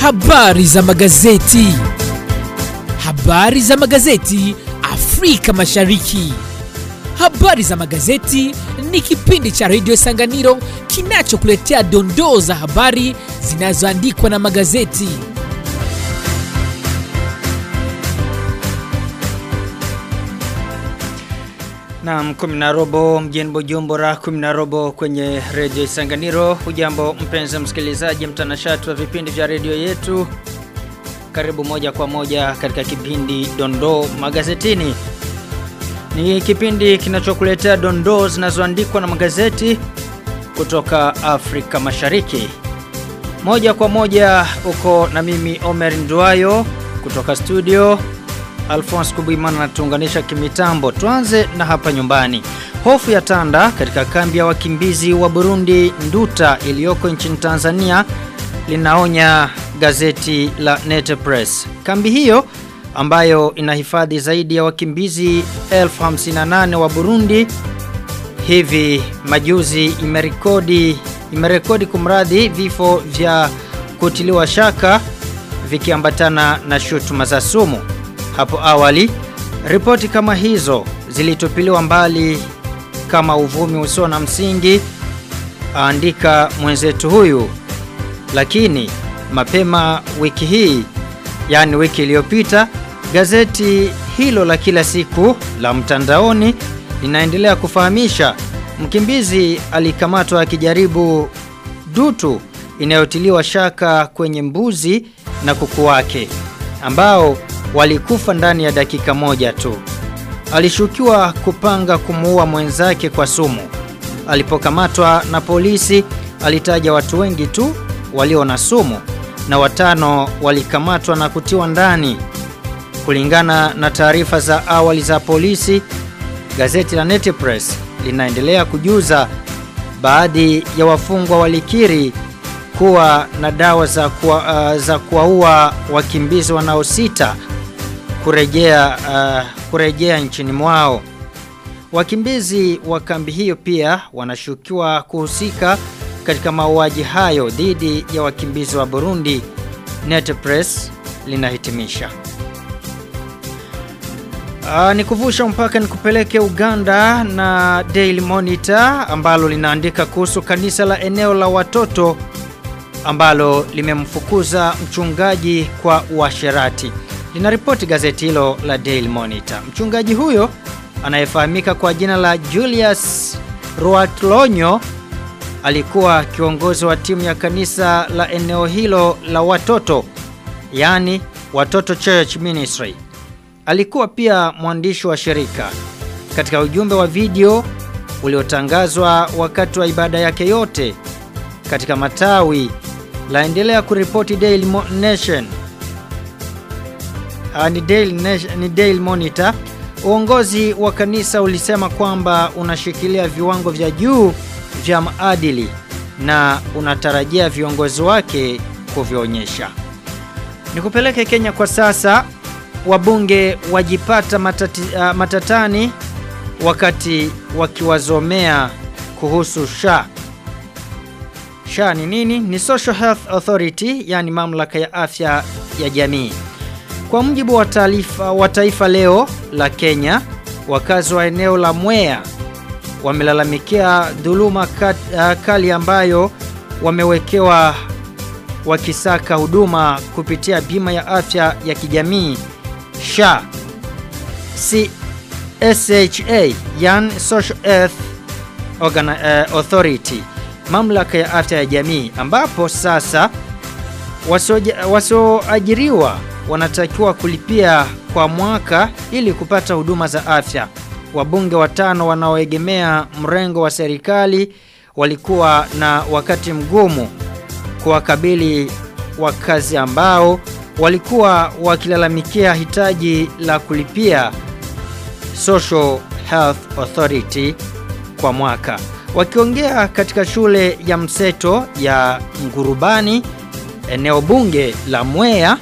Habari za magazeti. Habari za magazeti Afrika Mashariki. Habari za magazeti ni kipindi cha redio Sanganiro kinachokuletea dondoo za habari zinazoandikwa na magazeti. Naam, kumi na robo mjini Bujumbura, kumi na robo kwenye redio Isanganiro. Hujambo mpenzi msikilizaji, mtanashati wa vipindi vya redio yetu. Karibu moja kwa moja katika kipindi Dondoo Magazetini. Ni kipindi kinachokuletea dondoo zinazoandikwa na magazeti kutoka Afrika Mashariki. Moja kwa moja uko na mimi Omer Nduayo kutoka studio Alphonse Kubuimana natuunganisha kimitambo. Tuanze na hapa nyumbani. Hofu ya tanda katika kambi ya wakimbizi wa Burundi Nduta iliyoko nchini Tanzania linaonya gazeti la Net Press. Kambi hiyo ambayo inahifadhi zaidi ya wakimbizi 1058 wa Burundi hivi majuzi imerekodi imerekodi kumradhi vifo vya kutiliwa shaka vikiambatana na shutuma za sumu. Hapo awali, ripoti kama hizo zilitupiliwa mbali kama uvumi usio na msingi, aandika mwenzetu huyu. Lakini mapema wiki hii, yani wiki iliyopita, gazeti hilo la kila siku la mtandaoni linaendelea kufahamisha mkimbizi alikamatwa akijaribu dutu inayotiliwa shaka kwenye mbuzi na kuku wake ambao walikufa ndani ya dakika moja tu. Alishukiwa kupanga kumuua mwenzake kwa sumu. Alipokamatwa na polisi, alitaja watu wengi tu walio na sumu na watano walikamatwa na kutiwa ndani. Kulingana na taarifa za awali za polisi, gazeti la Net Press linaendelea kujuza baadhi ya wafungwa walikiri kuwa na dawa za kuwa, uh, za kuwaua wakimbizi wanaosita kurejea uh, kurejea nchini mwao. Wakimbizi wa kambi hiyo pia wanashukiwa kuhusika katika mauaji hayo dhidi ya wakimbizi wa Burundi. Net Press linahitimisha. Uh, nikuvusha mpaka nikupeleke Uganda na Daily Monitor ambalo linaandika kuhusu kanisa la eneo la watoto ambalo limemfukuza mchungaji kwa uasherati. Linaripoti gazeti hilo la Daily Monitor. Mchungaji huyo anayefahamika kwa jina la Julius Ruatlonyo alikuwa kiongozi wa timu ya kanisa la eneo hilo la watoto, yani Watoto Church Ministry. Alikuwa pia mwandishi wa shirika. Katika ujumbe wa video uliotangazwa wakati wa ibada yake yote katika matawi laendelea kuripoti Daily Mo Nation uh, ni, Daily Nation, ni Daily Monitor. Uongozi wa kanisa ulisema kwamba unashikilia viwango vya juu vya maadili na unatarajia viongozi wake kuvionyesha. Nikupeleke Kenya kwa sasa. Wabunge wajipata matati, uh, matatani wakati wakiwazomea kuhusu SHA. SHA ni nini? Ni Social Health Authority, yani mamlaka ya afya ya jamii. Kwa mujibu wa taarifa wa Taifa Leo la Kenya, wakazi wa eneo la Mwea wamelalamikia dhuluma kat, uh, kali ambayo wamewekewa wakisaka huduma kupitia bima ya afya ya kijamii SHA. Si SHA, yani Social Health Organ, uh, Authority mamlaka ya afya ya jamii ambapo sasa wasioajiriwa wanatakiwa kulipia kwa mwaka ili kupata huduma za afya. Wabunge watano wanaoegemea mrengo wa serikali walikuwa na wakati mgumu kuwakabili wakazi ambao walikuwa wakilalamikia hitaji la kulipia Social Health Authority kwa mwaka. Wakiongea katika shule ya mseto ya Ngurubani, eneo bunge la Mwea,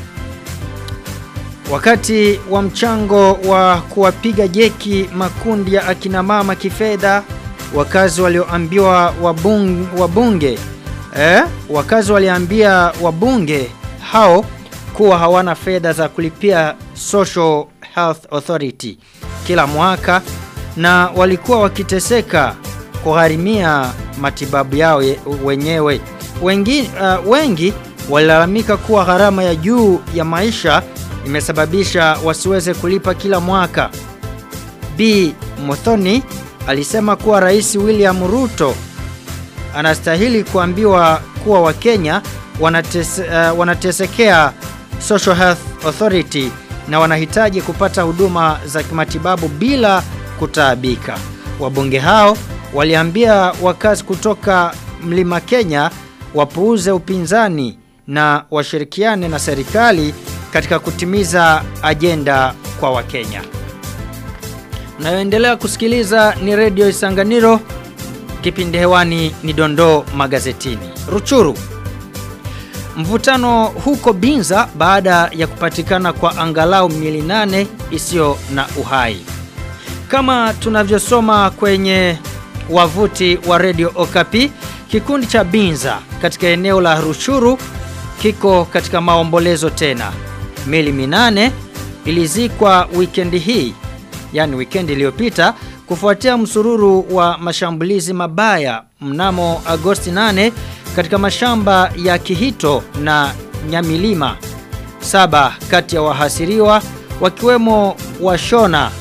wakati wa mchango wa kuwapiga jeki makundi ya akina mama kifedha, wakazi walioambiwa wabunge, wabunge eh, wakazi waliambia wabunge hao kuwa hawana fedha za kulipia Social Health Authority kila mwaka na walikuwa wakiteseka kugharimia matibabu yao ye- wenyewe. Wengi, uh, wengi walilalamika kuwa gharama ya juu ya maisha imesababisha wasiweze kulipa kila mwaka. B. Muthoni alisema kuwa Rais William Ruto anastahili kuambiwa kuwa Wakenya wanatese, uh, wanatesekea Social Health Authority na wanahitaji kupata huduma za kimatibabu bila kutaabika. Wabunge hao waliambia wakazi kutoka Mlima Kenya wapuuze upinzani na washirikiane na serikali katika kutimiza ajenda kwa Wakenya. Mnayoendelea kusikiliza ni redio Isanganiro, kipindi hewani ni dondoo magazetini. Ruchuru, mvutano huko Binza baada ya kupatikana kwa angalau miili nane isiyo na uhai. Kama tunavyosoma kwenye wavuti wa redio Okapi, kikundi cha Binza katika eneo la Ruchuru kiko katika maombolezo tena. Mili minane ilizikwa wikendi hii, yani wikendi iliyopita kufuatia msururu wa mashambulizi mabaya mnamo Agosti 8 katika mashamba ya Kihito na Nyamilima. Saba kati ya wahasiriwa wakiwemo Washona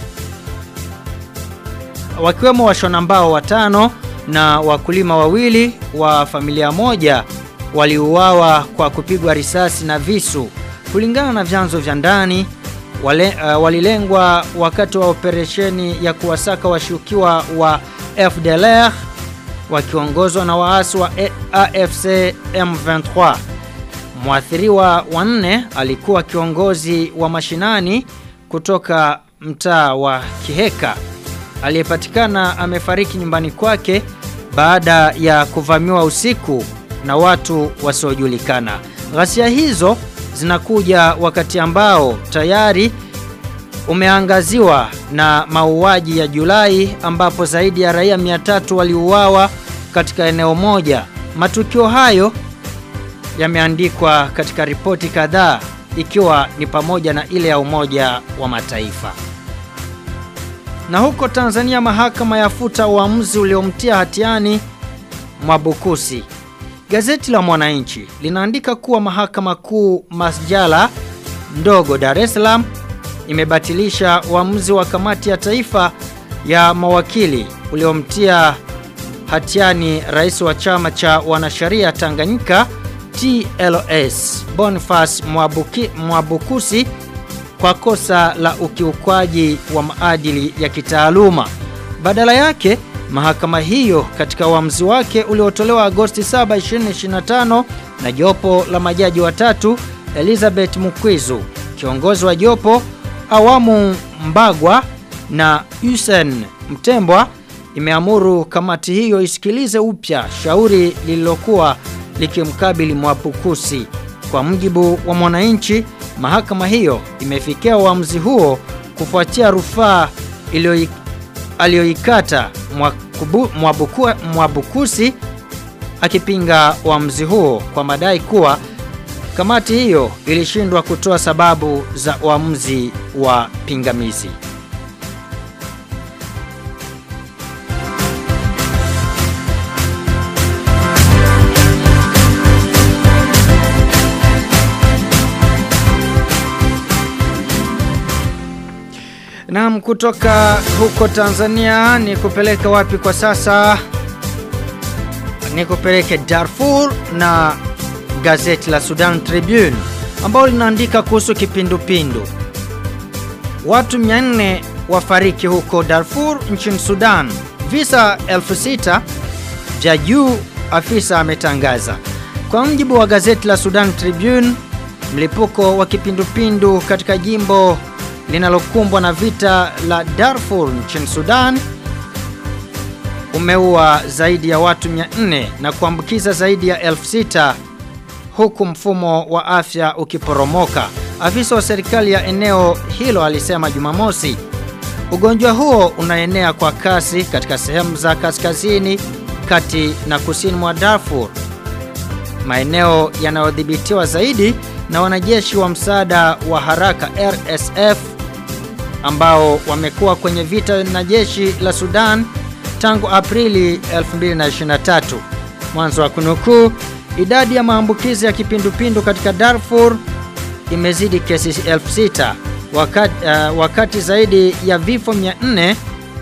wakiwemo washona mbao watano na wakulima wawili wa familia moja waliuawa kwa kupigwa risasi na visu. Kulingana na vyanzo vya ndani, wale, uh, walilengwa wakati wa operesheni ya kuwasaka washukiwa wa FDLR wakiongozwa na waasi wa A- AFC M23. Mwathiriwa wa nne alikuwa kiongozi wa mashinani kutoka mtaa wa Kiheka aliyepatikana amefariki nyumbani kwake baada ya kuvamiwa usiku na watu wasiojulikana. Ghasia hizo zinakuja wakati ambao tayari umeangaziwa na mauaji ya Julai ambapo zaidi ya raia 300 waliuawa katika eneo moja. Matukio hayo yameandikwa katika ripoti kadhaa ikiwa ni pamoja na ile ya Umoja wa Mataifa. Na huko Tanzania mahakama yafuta uamuzi uliomtia hatiani Mwabukusi. Gazeti la Mwananchi linaandika kuwa mahakama kuu masjala ndogo Dar es Salaam imebatilisha uamuzi wa kamati ya taifa ya mawakili uliomtia hatiani rais wa chama cha wanasheria Tanganyika TLS Boniface Mwabuki, Mwabukusi kwa kosa la ukiukwaji wa maadili ya kitaaluma. Badala yake, mahakama hiyo katika uamuzi wake uliotolewa Agosti 7, 2025 na jopo la majaji watatu Elizabeth Mukwizu, kiongozi wa jopo Awamu Mbagwa na Hussein Mtembwa imeamuru kamati hiyo isikilize upya shauri lililokuwa likimkabili Mwapukusi. Kwa mjibu wa Mwananchi, mahakama hiyo imefikia uamuzi huo kufuatia rufaa iliyoi- aliyoikata Mwakubu- Mwabuku- Mwabukusi akipinga uamuzi huo kwa madai kuwa kamati hiyo ilishindwa kutoa sababu za uamuzi wa pingamizi. Naam, kutoka huko Tanzania ni kupeleka wapi kwa sasa? Ni kupeleke Darfur na gazeti la Sudan Tribune ambalo linaandika kuhusu kipindupindu. Watu 400 wafariki huko Darfur nchini Sudan. Visa 6000 vya juu afisa ametangaza. Kwa mjibu wa gazeti la Sudan Tribune, mlipuko wa kipindupindu katika jimbo linalokumbwa na vita la Darfur nchini Sudan umeua zaidi ya watu 400 na kuambukiza zaidi ya 6000 huku mfumo wa afya ukiporomoka. Afisa wa serikali ya eneo hilo alisema Jumamosi. Ugonjwa huo unaenea kwa kasi katika sehemu za kaskazini, kati na kusini mwa Darfur. maeneo yanayodhibitiwa zaidi na wanajeshi wa msaada wa haraka RSF ambao wamekuwa kwenye vita na jeshi la Sudan tangu Aprili 2023. Mwanzo wa kunukuu, idadi ya maambukizi ya kipindupindu katika Darfur imezidi kesi 6000 wakati, uh, wakati zaidi ya vifo 400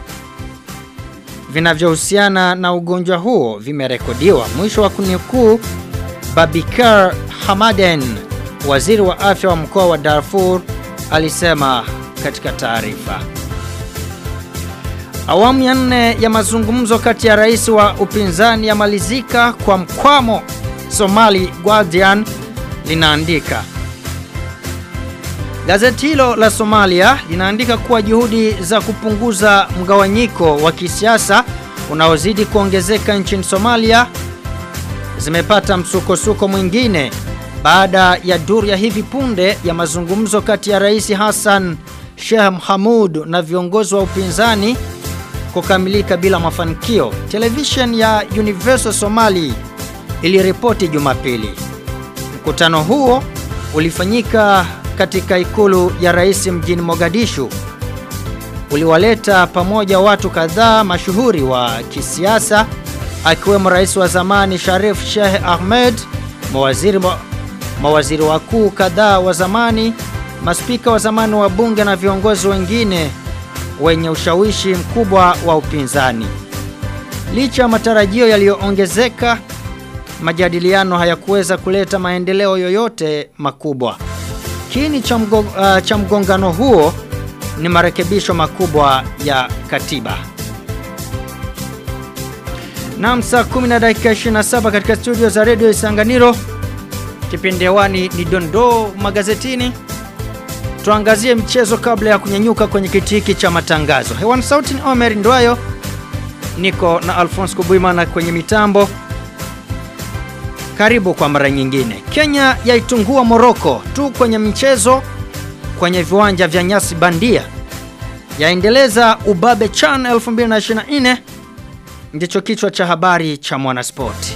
vinavyohusiana na ugonjwa huo vimerekodiwa. Mwisho wa kunukuu, Babikar Hamaden, waziri wa afya wa mkoa wa Darfur, alisema katika taarifa. Awamu ya nne ya mazungumzo kati ya rais wa upinzani yamalizika kwa mkwamo, Somali Guardian linaandika. Gazeti hilo la Somalia linaandika kuwa juhudi za kupunguza mgawanyiko wa kisiasa unaozidi kuongezeka nchini Somalia zimepata msukosuko mwingine baada ya duru ya hivi punde ya mazungumzo kati ya Rais Hassan Sheikh Mohamud na viongozi wa upinzani kukamilika bila mafanikio. Television ya Universal Somali iliripoti Jumapili. Mkutano huo ulifanyika katika ikulu ya rais mjini Mogadishu. Uliwaleta pamoja watu kadhaa mashuhuri wa kisiasa akiwemo rais wa zamani Sharif Sheikh Ahmed, mawaziri, mawaziri wakuu kadhaa wa zamani, maspika wa zamani wa bunge na viongozi wengine wenye ushawishi mkubwa wa upinzani. Licha ya matarajio yaliyoongezeka, majadiliano hayakuweza kuleta maendeleo yoyote makubwa. Kiini cha, mgo, uh, cha mgongano huo ni marekebisho makubwa ya katiba. Naam, saa 10 na dakika 27 katika studio za redio Isanganiro. Kipindi hewani ni dondoo magazetini. Tuangazie mchezo kabla ya kunyanyuka kwenye kiti hiki cha matangazo. Hewani sauti ni Omer Ndwayo. Niko na Alphonse Kubuimana kwenye mitambo. Karibu kwa mara nyingine. Kenya yaitungua Moroko tu kwenye mchezo kwenye viwanja vya nyasi bandia. Yaendeleza ubabe CHAN 2024 ndicho kichwa cha habari cha Mwanaspoti.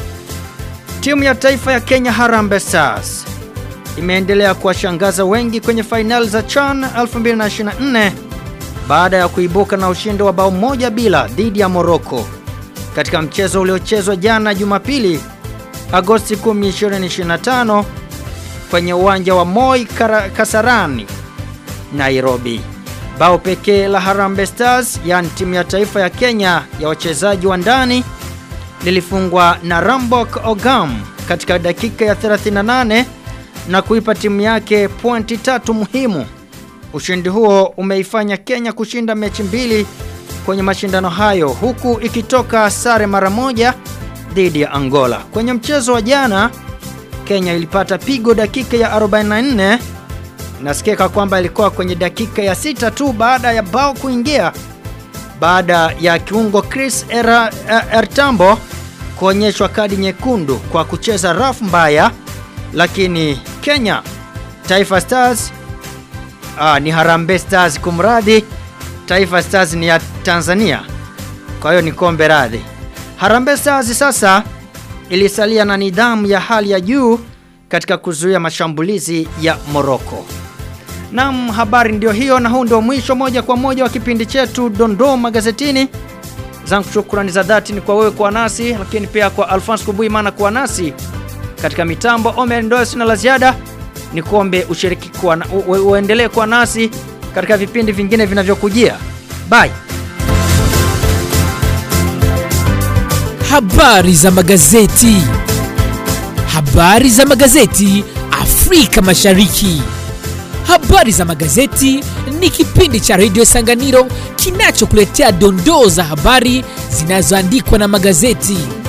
Timu ya taifa ya Kenya Harambee Stars imeendelea kuwashangaza wengi kwenye fainali za CHAN 2024 baada ya kuibuka na ushindi wa bao moja bila dhidi ya Moroko katika mchezo uliochezwa jana Jumapili Agosti 10, 2025 kwenye uwanja wa Moi Kasarani, Nairobi. Bao pekee la Harambee Stars, yani timu ya taifa ya Kenya ya wachezaji wa ndani, lilifungwa na Rambok Ogam katika dakika ya 38 na kuipa timu yake pointi tatu muhimu. Ushindi huo umeifanya Kenya kushinda mechi mbili kwenye mashindano hayo huku ikitoka sare mara moja dhidi ya Angola. Kwenye mchezo wa jana, Kenya ilipata pigo dakika ya 44. Nasikika kwamba ilikuwa kwenye dakika ya sita tu baada ya bao kuingia baada ya kiungo Chris Era, er, Ertambo kuonyeshwa kadi nyekundu kwa kucheza rafu mbaya, lakini Kenya Taifa Stars ah, ni Harambee Stars kumradhi, Taifa Stars ni ya Tanzania, kwa hiyo ni kombe radhi. Harambee Stars sasa ilisalia na nidhamu ya hali ya juu katika kuzuia mashambulizi ya Moroko. Naam, habari ndio hiyo na huu ndio mwisho moja kwa moja wa kipindi chetu Dondoo Magazetini. Zangu shukrani za dhati ni kwa wewe kwa nasi, lakini pia kwa Alphonse Kubuimana kwa nasi katika mitambo. Omer ndio sina la ziada, ni kuombe ushiriki kwa na, u, uendelee kwa nasi katika vipindi vingine vinavyokujia. Bye. Habari za magazeti. Habari za magazeti Afrika Mashariki. Habari za magazeti ni kipindi cha redio Sanganiro kinachokuletea dondoo za habari zinazoandikwa na magazeti.